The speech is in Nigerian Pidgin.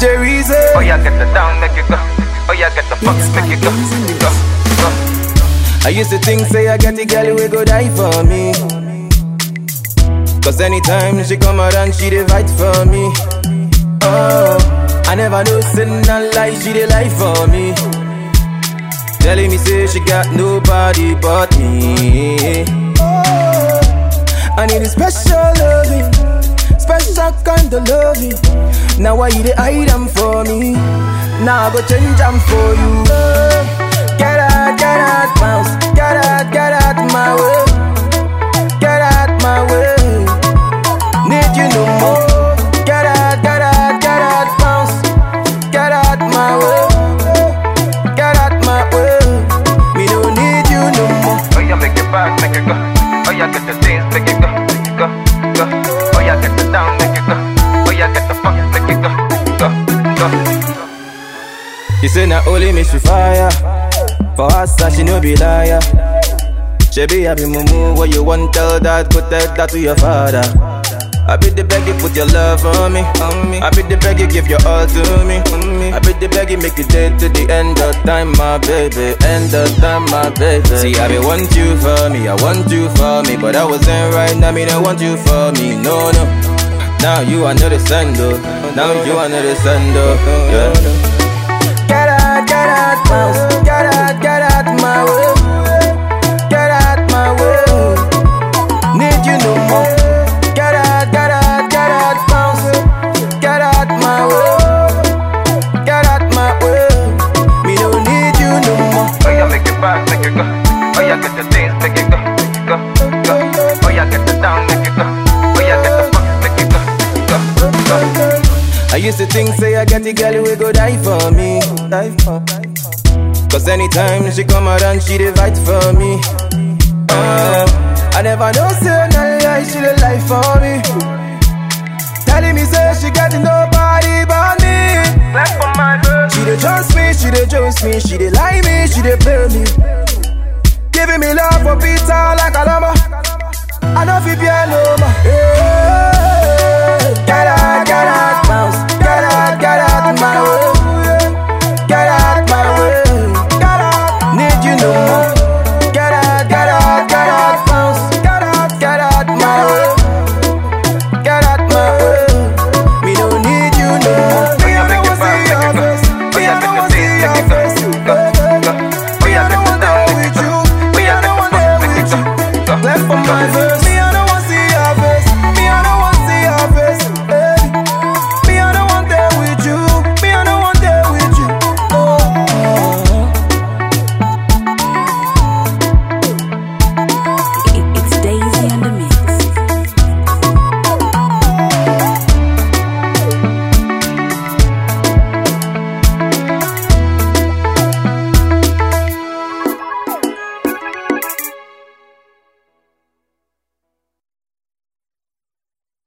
Jerry's Oh yeah, get the down, make it go. Oh yeah, get the fuck, make it go. Go, go. I used to think, say I get the girl we go die for me. Cause anytime she come around, she dey fight for me. Oh, I never know sin and lie, she dey lie for me. Telling me say she got nobody but me. Oh, I need a special loving, special kind of loving. Now why you dey hide them for me? Now I go change them for you. Get out, get out, bounce. Get out, get out my way. Get out my way. Need you no more. Get out, get out, get out, bounce. Get out my way. Get out my way. Me no need you no more. Oh yeah, make it back, make it go. Oh yeah, get the things, make it go, go, go. Oh yeah, get the down, make it go. Oh yeah, get the fuck, make it go, go, go. She say na only me she fire. For us, that she no be liar. She be happy mumu, what you want tell that, go tell that to your father. I be the beg you put your love on me, on me. I be the beg you give your all to me, on me. I be the beg you make you dead to the end of time, my baby, end of time, my baby. See, I be want you for me, I want you for me, but I wasn't right, now me don't want you for me, no, no. Now you are not the sender, now you are not the sender, yeah. Get out, get out, bounce. Get out, get out my way. Get out my way. Need you no more. Get out, get out, get out, bounce. Get out my way. Get out my way. Me no need you no more. Oh yeah, make it back, make it go. Oh yeah, get the things, make it go, go, go. Oh yeah, get the down, make it go. Oh yeah, get the fuck, make it go, go, go. I used to think, say I get the girl we go die for me. Die for. Cause anytime she come around, she dey fight for me. Uh, I never know, say no lie, she dey lie for me. Telling me, say she got nobody but me. Clap for my girl. She dey trust me, she dey trust me, she dey lie me, she dey play me. Giving me love for pizza like a llama. I know fi be no more. Yeah.